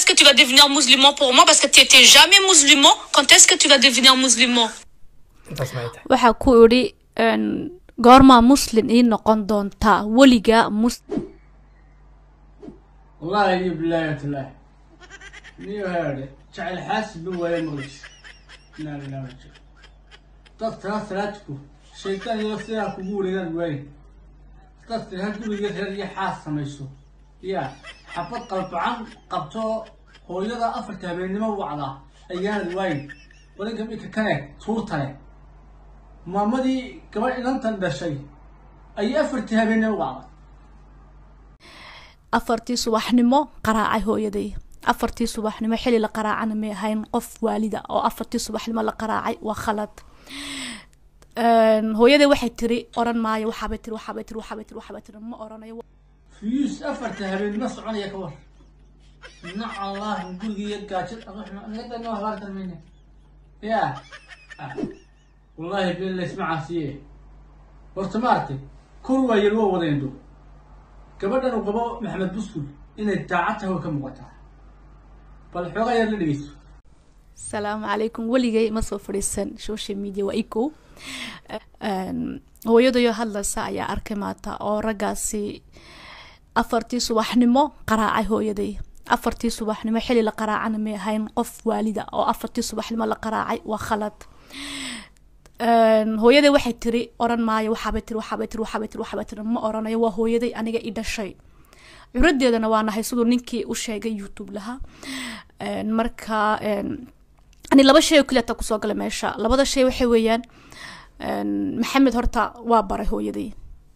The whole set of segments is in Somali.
est-ce que tu vas devenir musulman pour moi Parce que tu étais jamais musulman. Quand est-ce que tu vas devenir musulman intaas maxay tahay waxaa ku idhi een, goormaa muslin ii noqon doontaa weligaa mus والله يجيب بالله الله نيو هذا جعل حاسب ولا مغلش لا لا لا تطلع ثلاثكم الشيطان يغسلها قبول إلى الوين تطلع هتقول يغسل يا حاسة ميسو يا حفظ قلب عن قبطو هو يضع أفرتها بين ما وعلا أيام الوين ولكن بيك كانت تورتنا مامدي كمان إن أنت شيء أي أفرتها بين ما وعلا afartii subaxnimo qaraacay hooyaday afartii subaxnimo xili la qaraacana may ahayn qof waalida oo afartii subaxnimo la qaraacay waa khalad Een, hooyaday waxay tiri oran maayo waxaabay tiri waxaabay tiri waxaabay tiri waxaabay tiri ma oranayo فيوس أفرت هبين ما صعون يا كور نع الله نقول لي قاجل أروح نقدر نوه غارت مني يا آه. والله بالله اسمع سيه ورتمارتي كروة يلوى وضيندو كبدنا وقبو محمد بسكول إن التاعته وكم وقتها فالحوغة يلي لبيسو asalaamu calaykum weligay ma soo fadhiisan social media waa iko hooyadayo hadlaysa ayaa arkay maata oo raggaasi afartii subaxnimo qaraacay hooyaday afartii subaxnimo xili la qaraacana may ahayn qof waalida oo afartii subaxnimo la qaraacay waa khalad Een, hooyaday waxay tiri oran maayo waxaabay tiri waxaabay tiri waxaabay tiri waxaabay tiri ma oranayo waa hooyaday aniga i dhashay curadeedana waa nahay siduu ninkii u sheegay youtube laha Een, marka een, ani laba shay oo keliya taa kusoo galay meesha labada shay waxay weeyaan een, maxamed horta waa baray hooyaday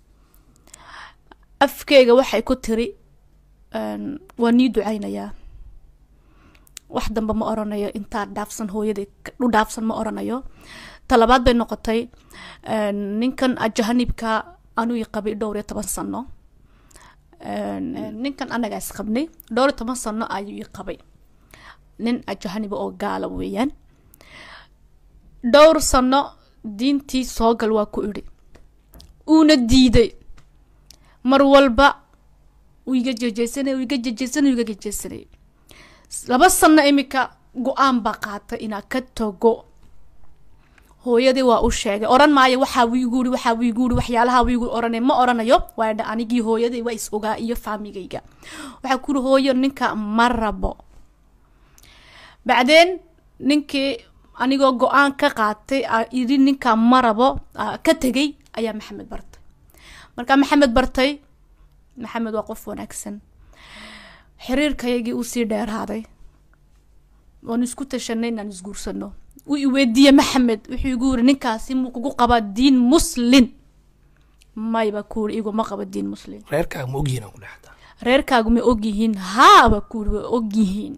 afkeyga waxay ku tiri een, waa nii ducaynayaa wax dambe ma oranayo intaa dhaafsan hooyaday u dhaafsan ma oranayo talabaad bay noqotay een, ninkan ajahanibka anuu i qabay dhowr iyo toban sano Een, ninkan anagaa is qabnay dhowr iyo toban sano ayuu i qabay nin ajahaniba oo gaala weeyaan dhowr sano diintii soogal waa ku idhi uuna diiday mar walba uu iga jejeysanay uu iga jejeysanay uu iga jejeysanay laba sano imika go-aan baa qaatay inaa ka tago hooyadii waa u sheegay oran maayo waxaa wiigu iri waxaa wiigu iri waxyaalaha wiigu oranay ma oranayo waa dha anigii hooyaday waa is ogaa iyo faamigayga waxaa ku iri hooyo ninka ma rabo bacdeen ninkii anigoo go-aan ka qaatay aa iri ninka ma rabo aa ka tegay ayaa maxamed bartay markaa maxamed bartay maxamed waa qof wanaagsan xiriirkaygii uu sii dheeraaday waanu isku tashanay inaan isguursano wuu iweydiiyey maxamed wuxuu igu yiri ninkaasi muu kugu qabaa diin muslin mayba kuuri iguma qabo diin muslin reerkaaga ma ogyihiin aan ku dhexdaa reerkaagu ma ogyihiin haaba kuuri way ogyihiin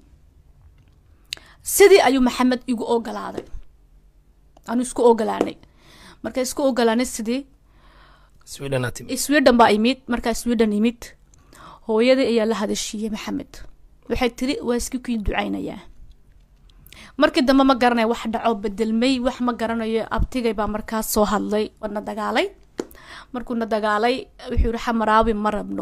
sidii ayuu maxamed igu ogolaaday anu isku ogolaanay marka isku ogolaanay sidii swedhenaa timi sweden baa imid markaa sweden imid hooyadii ayaa la hadashiiyey maxamed waxay tiri waa iska kii ducaynayaa markii dambe ma garanayo wax dhaco bedelmay wax ma garanayo abtigay baa markaas soo hadlay na dagaalay markuu na dagaalay wuxuu yihi xamaraawi ma rabno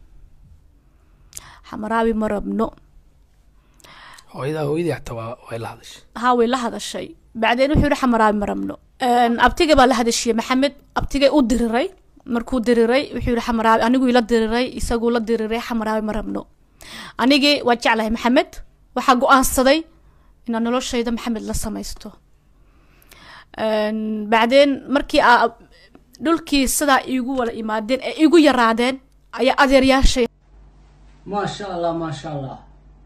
xamaraawi ma rabno hooyadaa hooyadii xataa waa way la hadashay haa way la hadashay bacdeen wuxuu yihi xamaraawi ma rabno abtigay baa la hadashiyey maxamed abtigay u diriray markuu diriray wuxuu yihi xamaraawi aniguu ila diriray isaguu la diriray xamaraawi ma rabno anigii waa jeclahay maxamed waxaa go-aansaday inaan noloshayda maxamed la samaysto bacdeen markii aa dhulkii sidaa iigu wala imaadeen ee igu yaraadeen ayaa adeeryaashay ما شاء الله ما شاء الله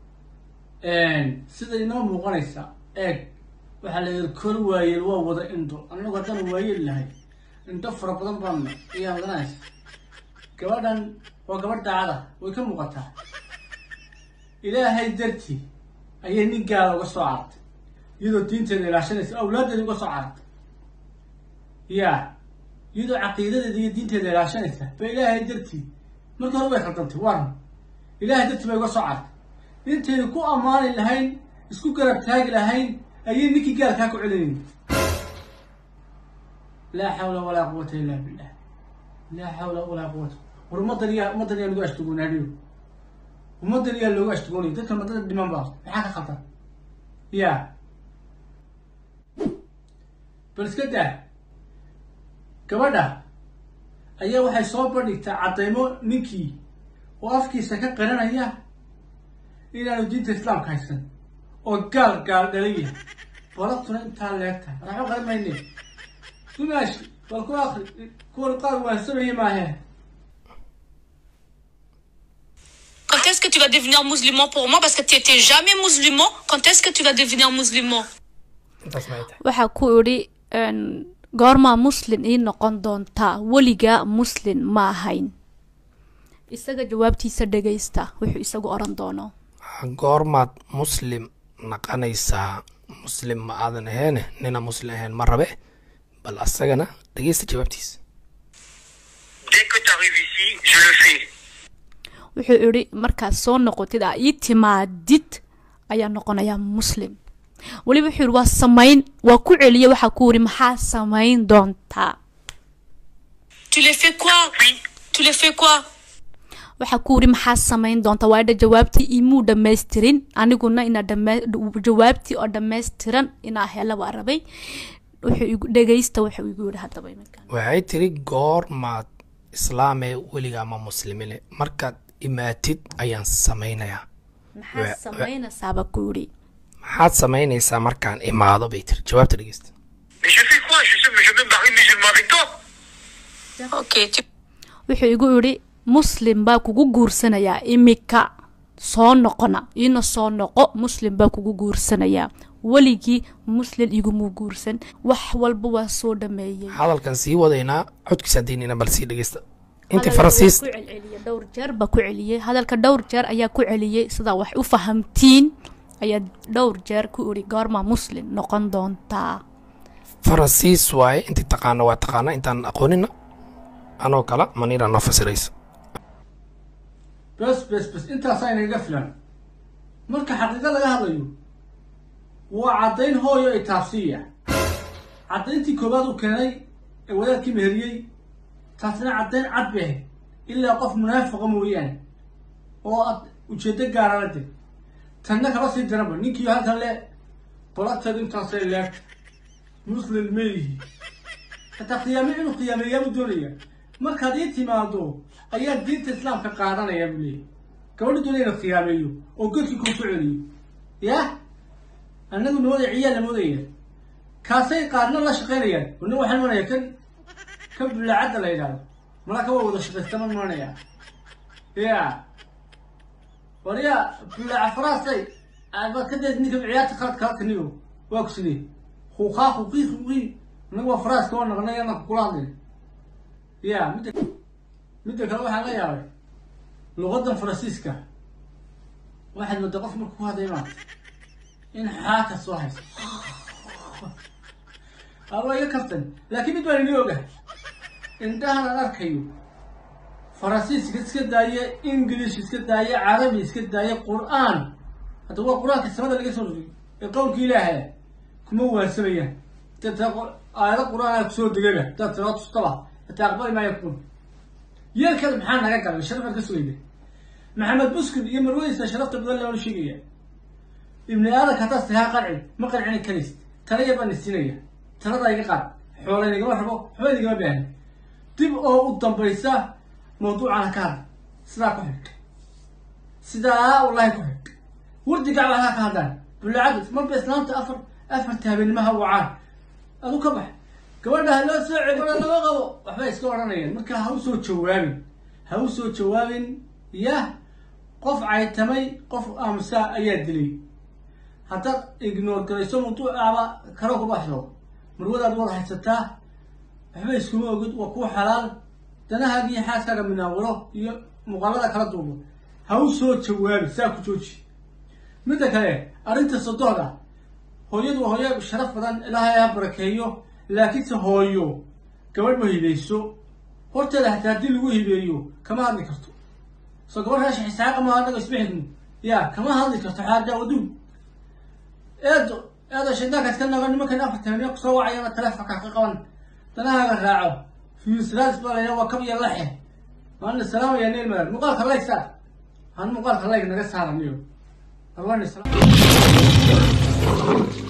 sida inoo muuqanaysa eeg waxaa la yidhi kor waayeel waa wada indho annagu haddaan waayeel lahay indho fara badan baan ayaa wadanaysa gabadhan waa gabadh daacada way ka muuqataa ilaahay dartii ayay nin gaala uga soo cartay iyadoo diinteeda ilaashanaysa awlaaddeeda uga soo cartay ya iyadoo caqiidadeeda iyo diinteeda ilaashanaysa ba ilaahay dartii markii hore way khaldantay waran ilaahay dartii bay uga soo cartay intaynu ku ammaani lahayn isku garab taagi lahayn ayay ninkii gaalkaa ku celinayay laa xawla walaa quwata illa billah laa xawla walaa quwata war ummadan iya ummadan iya lagu ashtugunaadhiyo ummaddan yaa looga ashtagoonaya dadka madada dhiman baa maxaa ka khaldan ya bal iska daa gabadha ayaa waxay soo bandhigtaa caddaymo ninkii oo afkiisa ka qaranaya inaanu diinta islaamka haysan oo gaal gaal dhalaya balabtuna intaa leegtahay raxo qaran mayne dumaashi bal ku akri kuwan qaar waansamaya maahe Quand est-ce que tu vas devenir musulman pour moi Parce que tu étais jamais musulman. Quand est-ce que tu vas devenir musulman intaas maxay tahay waxaa ku idhi een, goormaa muslin ii noqon doontaa weligaa muslin ma ahayn isaga jawaabtiisa dhegaysta wuxuu isagu oran doono goormaad muslim naqanaysaa muslim ma aadan aheene nina muslim ahayn ma rabe bal asagana dhegeysta jawaabtiisa Dès que tu arrives ici, je le fais. wuxuu idhi markaad soo noqotid aa ii timaadid ayaa noqonayaa muslim weliba wuxuu yidhi waa samayn waa ku celiye waxaa ku yidhi maxaa samayn doontaa Tu les fais quoi Oui, Tu les fais quoi waxaa ku yidhi maxaa samayn doontaa waa idha jawaabtii imuu dhammaystirin aniguna ina dhama- jawaabtii oo dhammaystiran inaa hela waa rabay wuxuu igu dhegaysta wuxuu igu yidhi haddaba iminkan waxay tiri goormaad islaamee weligaa ma muslimine markaad imaatid ayaan samaynayaa maxaa Wa- samaynaysaaba ku yidhi maxaad samaynaysaa markaan imaado bay tiri jawaabta dhegeysta mais je fais quoi je, sais, mais je me marie musulman avec toi. Ok, tu wuxuu igu yidhi muslim baa kugu guursanayaa imika soo noqona iina soo noqo muslim baa kugu guursanayaa weligii muslim iguma guursan wax walba waa soo dhameeyey hadalkan sii wadaynaa codkiisa hadaynayna bal sii dhegeysta inta Hadalka faransiis wuu ku celceliyey dhowr jeer baa ku celiyey hadalka dhowr jeer ayaa ku celiyey sidaa wax u fahamtiin ayaa dhowr jeer ku idhi goormaa muslim noqon doontaa faransiis waaye intii taqaana waa taqaana intaan aqoonina anoo kala maniira noo fasiraysa bes bes bes intaasaa inaga filan marka xaqiiqo laga hadlayo waa caddayn hooyo ay taabsiiya caddayntii koowaad uu keenay ee wadaadkii meheriyey taasina caddayn cad bay ahayd ilaa qof munaafiqa mooyaane oo ad ujeeddo gaara la deg tanna kaba sii daranba ninkii halkan le balagteedu intaasay leegta muslim meyihi hataa qiyaame inuu qiyaameeyaabuu doonaya markaad ii timaado ayaa diinta islaamka qaadanaya buu leeyahy gabadhu doonaya ina qiyaameeyo oo godkii kuu soo celiyo yah annagu namooda ciyaal namoodaya kaasay qaarna la shaqaynayaan wana waxaan imanaya kan kan bulaacadda la yidhahdo malaa ka waa wada shaqaystama imanaya ya warya bulaaca faraasay aad ka deed ninka ciyaarta qalad kalkaniyo waa kusidee huuqaa huuqii huuqii annagu waa faraaska waa naqnay anaka kula hadlay ya midda midda kale waxaan la yaabay luqadan faransiiska waxaad moodaa qof marka ku hadlay maanta in xaaka soo hayso aba iga kaftan laakiin mid baan ini ogahay indhahan aan arkayo faransiiska iska daaya english iska daaya carabi iska daaya qur-aan hadda waa qur-aanka samada laga soo rogay ee qowlka ilaahay kuma waansamayaan data aayado qur-aan kusoo degayba dad tira tustaba hataa aqbali maayo kun yeelkeeda maxaa naga galay sharafaan ka sugayna maxamed buskud iyo marweysa sharafta badan loola sheegaya ibni aadanka haddaad tihaa qanci ma qancini karaysid tala yar baan isinaya talada iga qaad xoola inagama rabo waxba inagama baahna dib oo u dambaysa mawduucana ka hadla sidaa ku xidh sidaa wallahi ku xidh wardi gacba halkaa ka hadlaan bulaacadu marba islaamta afar afarta habeenimaha wacaan adu ka bax gabadha ha loo soo celi gabadha lama qabo waxbay iska odhanayaan marka ha u soo jawaabin ha u soo jawaabin yah qof caytamay qof aamusa ayaa dilay haddaad ignore garayso mawduucaaba karo ku baxdo marwadaad wada haysataa waxba iskuma ogid waa kuwa xalaal danahaaga iyo xaaskaaga minaawiro iyo muuqaalada kala duubo ha u soo jawaabi saa ku jooji midda kale arrinta sodohda hooyadu waa hooyo sharaf badan ilaahay ha barakeeyo laakiinse hooyo gabadh ma hibeyso horteeda hataa haddii lagu hibeeyo kama hadli karto soo gabadh raasha xisaaqa maaha anago isma xigno ya kama hadli karto xaaja waduun eedo eedo shaydaankaas ka nago nimankan afarta habeen kusoo wacayana taleefonka ka qaban danahaaga raaco fiisraas baa layidhaha waa kab iyo laxe waana salaamaya neil madan muuqaalka laysaa han muuqaalka layg naga saaraniyo arwani